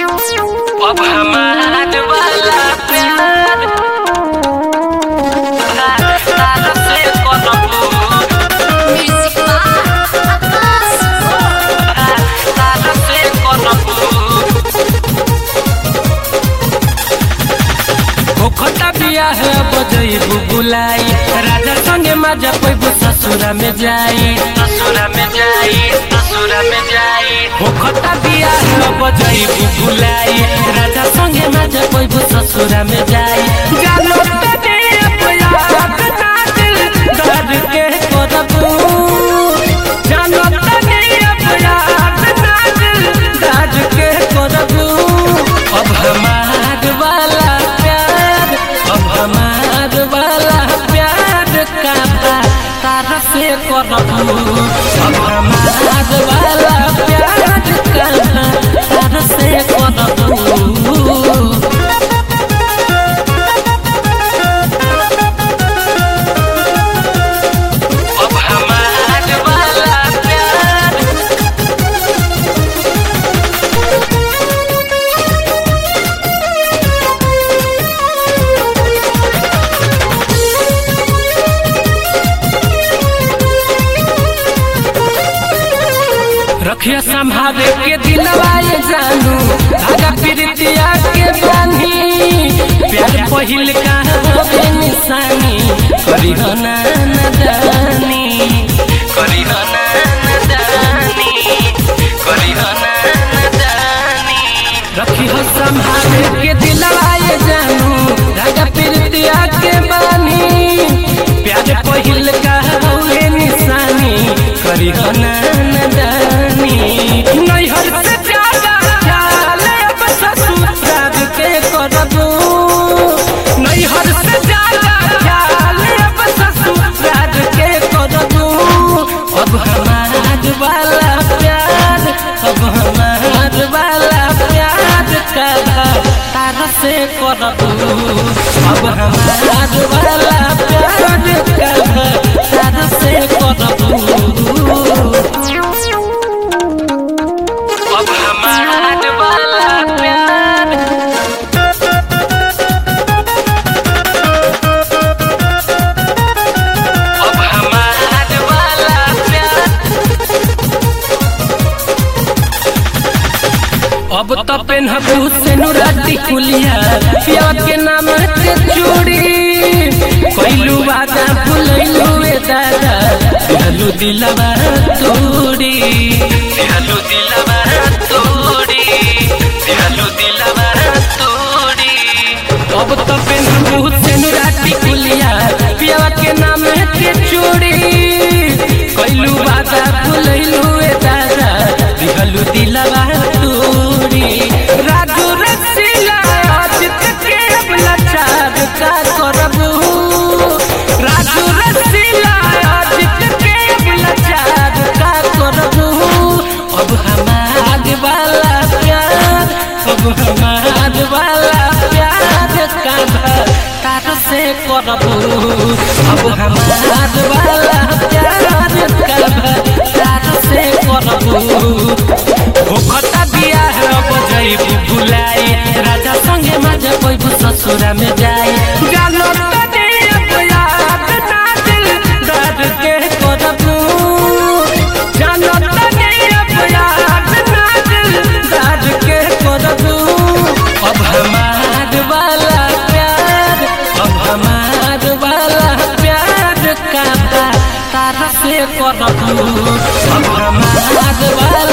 अब हमार वाला प्यार तारा से करबू Music by Abbas. तारा से करबू ओखता बिया है बजैबू बुलाई राजा संगे मजा पैबू ससुरा में जाई ससुरा में जाई ससुरा में जाई ओखता बिया है बजैबू बुलाई राजा संगे मजा पैबू ससुरा में जाई जानो तने अपयात ना दिल दर्द के करबू जानो तने अपयात ना दिल दर्द के करबू अब हमार वाला प्यार अब हमार वाला प्यार का तारा से करबू अब हमार वाला प्यार का तारा से करबू अब हमार वाला प्यार रखिया संभावे के दिलवाए जानू धागा प्रीतिया के बानी प्यार पहिल का होवे निशानी करिहना न जानी करिहना न जानी करिहना न जानी रखियो संभावे के दिलवाए जानू धागा प्रीतिया के बानी प्यार पहिल का होवे निशानी करिहना न जानी नैहर से ज्यादा ख्याल अब ससुराल के करबू नैहर से ज्यादा ख्याल अब ससुराल के करबू अब हमार वाला प्यार अब हमार वाला प्यार का तार से करबू अब हमार वाला प्यार का तार से करबू अब हमार वाला प्यार अब हमार वाला प्यार अब तो पेनहबू से नुराती कुलिया पिया के नाम के चूड़ी कैलू वादा भुलैलू ए दादा कहलू दिलवा तोड़ी दिहलू दिलवा तोड़ी दिहलू दिलवा तोड़ी अब तो पेनहबू से नुराती कुलिया पिया के नाम के चूड़ी कैलू वादा भुलैलू ए दादा कहलू दिलवा तोड़ी राजू रसीला अजित के अब लाचार का करबू राजू रसीला अजित के अब लाचार का करबू अब हमार वाला प्यार अब हमार वाला प्यार का तार से करबू अब हमार वाला प्यार का तार से करबू भूखता बिया है अब जैबू भुलाई राजा संगे मजा पैबू ससुरा में जाई जानो तने अब याद ना दिल दर्द के करबू जानो तने अब याद ना दिल दर्द के करबू अब हमार वाला प्यार अब हमार वाला प्यार का तारा से करबू अब हमार वाला